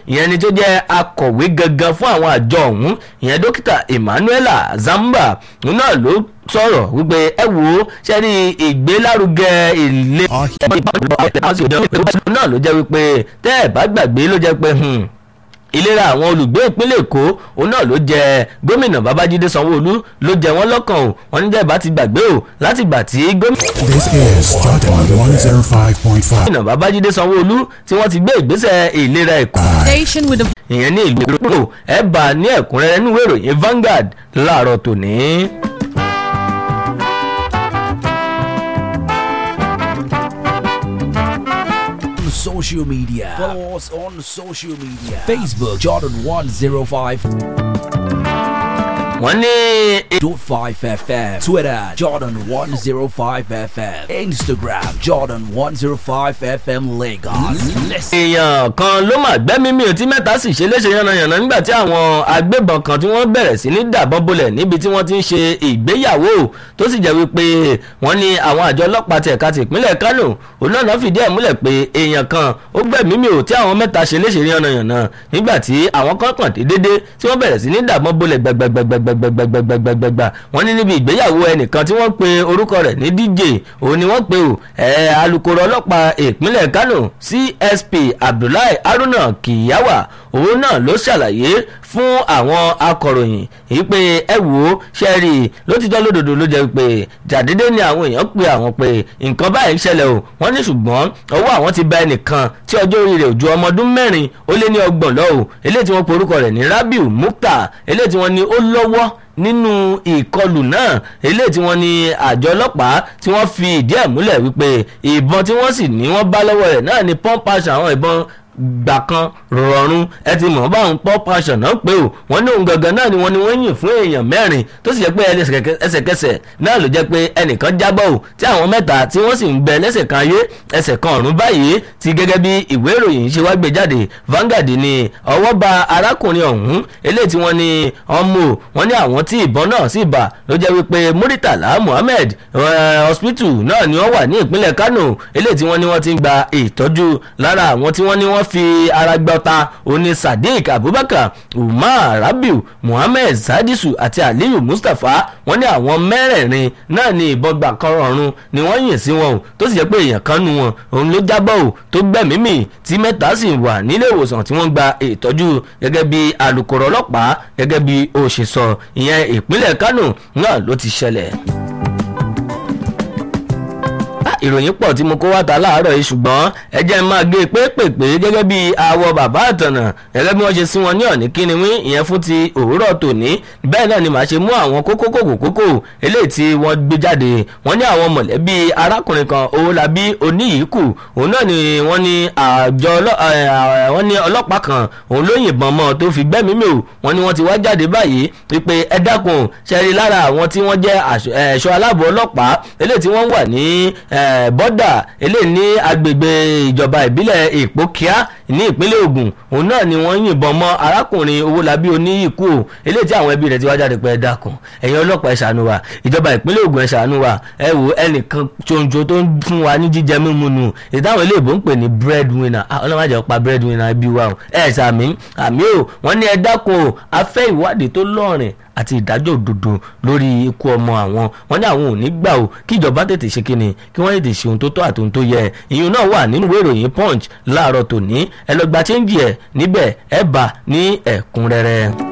ìyẹn ni tó jẹ́ akọ̀wé gangan fún àwọn àjọ ọ̀hún ìyẹn dókítà emmanuela zamba òun náà ló sọ̀rọ̀ wípé ẹ wò ó ṣe rí ìgbélárugẹ ilé náà ló jẹ́ wípé tẹ́ ẹ̀ bá gbàgbé ló jẹ́ pé ìlera àwọn olùgbé ìpínlẹ̀ èkó òun náà ló jẹ gómìnà babájídé sanwóolu ló jẹ wọn lọ́kàn o wọn ní dẹ́ẹ̀bá ti gbàgbé o láti gbà tí This is Jordan 105.5. gómìnà babájídé sanwóolu tí wọ́n ti gbé ìgbésẹ̀ ìlera èkó Station with the ìyẹn ní ìlú èkó ẹ bá ní ẹ̀kúnrẹ́rẹ́ nínú ìròyìn Vanguard láàárọ̀ tòní. on social media. Follow us on social media. Facebook Jordan 105. wọ́n ní Dot 5 FM. Twitter Jordan 105 FM. Instagram Jordan 105 FM Lagos. Listen. èèyàn kan ló mà gbẹ́mí mi ò tí mẹ́ta sì ṣe léṣe yánnayànna nígbà tí àwọn agbébọn kan tí wọ́n bẹ̀rẹ̀ sí ní dàbọn bolẹ̀ níbi tí wọ́n ti ń ṣe ìgbéyàwó tó sì jẹ́ wípé wọ́n ní àwọn àjọ ọlọ́pàá ti ẹ̀ka ti ìpínlẹ̀ Kánò òun náà fìdí ẹ̀ múlẹ̀ pé èèyàn kan ó gbẹ̀mí mi ò tí àwọn mẹ́ta ṣe léṣe yánnayànna nígbà tí àwọn kan kàn dé dédé tí wọ́n bẹ̀rẹ̀ sí ní dàbọn bolẹ̀ gbẹgbẹgbẹgbẹgbẹgbẹgbẹgbẹgbẹgbẹgbẹgbẹ wọ́n ní níbi ìgbéyàwó ẹnìkan tí wọ́n pe orúkọ rẹ̀ ní DJ òun ni wọ́n pe ò ẹ̀ alukoro ọlọ́pàá ìpínlẹ̀ Kánò CSP Abdullahi Haruna Kiyawa òun náà ló ṣàlàyé fún àwọn akọ̀ròyìn yìí pé ẹ wò ó ṣe rí i lótìtọ́ lódodo ló jẹ́ pé jàdédé ni àwọn èèyàn pe àwọn pé nǹkan báyìí ń ṣẹlẹ̀ o wọ́n ní ṣùgbọ́n ọwọ́ àwọn ti bá ẹnìkan tí ọjọ́ orí rẹ̀ ò ju ọmọ ọdún mẹ́rin ó lé ní ọgbọ̀n lọ́wọ́ eléyìí tí wọ́n pe orúkọ rẹ̀ ní Rabiu Mukta eléyìí tí wọ́n ní ó lọ́wọ́ nínú ìkọlù náà eléyìí tí wọ́n ní àjọ ọlọ́pàá tí wọ́n fi ìdí ẹ̀ múlẹ̀ wípé ìbọn tí wọ́n sì ní wọ́n bá lọ́wọ́ rẹ̀ náà ni pọ́ńpáṣọ àwọn ìbọn gbà kan rọrùn ẹ ti mọ̀ báwọn pọ́ passion náà pé o wọ́n ní òun gangan náà ni wọ́n ní wọ́n yìn fún èèyàn mẹ́rin tó sì jẹ́ pé ẹsẹ̀kẹsẹ̀ náà ló jẹ́ pé ẹnìkan jábọ̀ o tí àwọn mẹ́ta tí wọ́n sì ń bẹ lẹ́sẹ̀ kan ayé ẹsẹ̀ kan ọ̀run báyìí ti gẹ́gẹ́ bí ìwé ìròyìn ṣe wá gbé jáde Vanguard ni ọwọ́ ba arákùnrin ọ̀hún eléyìí tí wọ́n ní ọmọ wọ́n ní àwọn tí ìbọn náà sì bà ló jẹ́ wípé Muritala Muhammed hospital náà ni wọ́n wà ní ìpínlẹ̀ Kano eléyìí tí wọ́n ní wọ́n ti ń gba ìtọ́jú lára àwọn tí wọ́n ní wọ́n fi ara gbọ́ta oní Sadiq Abubakar Umar Rabiu Muhammed Sadisu àti Aliyu Mustapha wọ́n ní àwọn mẹ́rẹ̀ẹ̀rin náà ní ìbọn gbà kan rọrùn ni wọ́n yìn sí wọn o tó sì jẹ́ pé èèyàn kan nu wọn òun ló jábọ̀ o tó gbẹ̀mí mì tí mẹ́ta sì wà nílé ìwòsàn tí wọ́n gba ìtọ́jú gẹ́gẹ́ bí alukoro ọlọ́pàá gẹ́gẹ́ bí ó ṣe sọ ìyẹn ìpínlẹ̀ Kánò náà ló ti ṣẹlẹ̀ ìròyìn pọ̀ tí mo kó wá ta láàárọ̀ yìí ṣùgbọ́n ẹ jẹ́ n máa gé pépèpé gẹ́gẹ́ bí àwọ̀ bàbá àtànà gẹ́gẹ́ bí wọ́n ṣe sí wọn ní ọ̀ní kíni wí ìyẹn fún ti òwúrọ̀ tòní bẹ́ẹ̀ náà ni màá ṣe mú àwọn kókó kòkó kókó eléyìí tí wọ́n gbé jáde wọ́n ní àwọn mọ̀lẹ́bí arákùnrin kan Owólabí Oníyìíkù òun náà ni wọ́n ní àjọ wọ́n ní ọlọ́pàá kan òun ló yìnbọn mọ́ tó fi gbẹ́mí mi ò wọ́n ní wọ́n ti wá jáde báyìí wípé ẹ dákun ṣẹ́rí lára àwọn tí wọ́n jẹ́ ẹ̀ṣọ́ aláàbò ọlọ́pàá eléyìí tí wọ́n wà ní bọ́dà eléyìí ní agbègbè ìjọba ìbílẹ̀ ìpókíá ní ìpínlẹ̀ Ògùn òun náà ni wọ́n yìnbọn mọ́ arákùnrin Owólabí Oníyìíkù o eléyìí tí àwọn ẹbí rẹ̀ ti wá jáde pé ẹ dákun ẹ̀yin ọlọ́pàá ẹ ṣàánú wa ìjọba ìpínlẹ̀ Ògùn ẹ ṣàánú wa ẹ wò ẹnìkan ṣoṣo tó ń fún wa ní jíjẹ mímu nù ìdáhùn ilé ìbò ń pè ní breadwinner ọlọ́mọdé pa breadwinner ẹbí wa o ẹ ṣàmì àmì o wọ́n ní ẹ dákun o a fẹ́ ìwádìí tó lọ́rìn àti ìdájọ́ òdodo lórí ikú ọmọ àwọn wọn ní àwọn ò ní gbà o kí ìjọba tètè ṣe kíni kí wọ́n tètè ṣe ohun tó tọ́ àti ohun tó yẹ ìyún náà wà nínú ìwé ìròyìn punch láàárọ̀ tòní ẹ lọ gba chéńjì ẹ̀ níbẹ̀ ẹ bá ní ẹ̀kúnrẹ́rẹ́.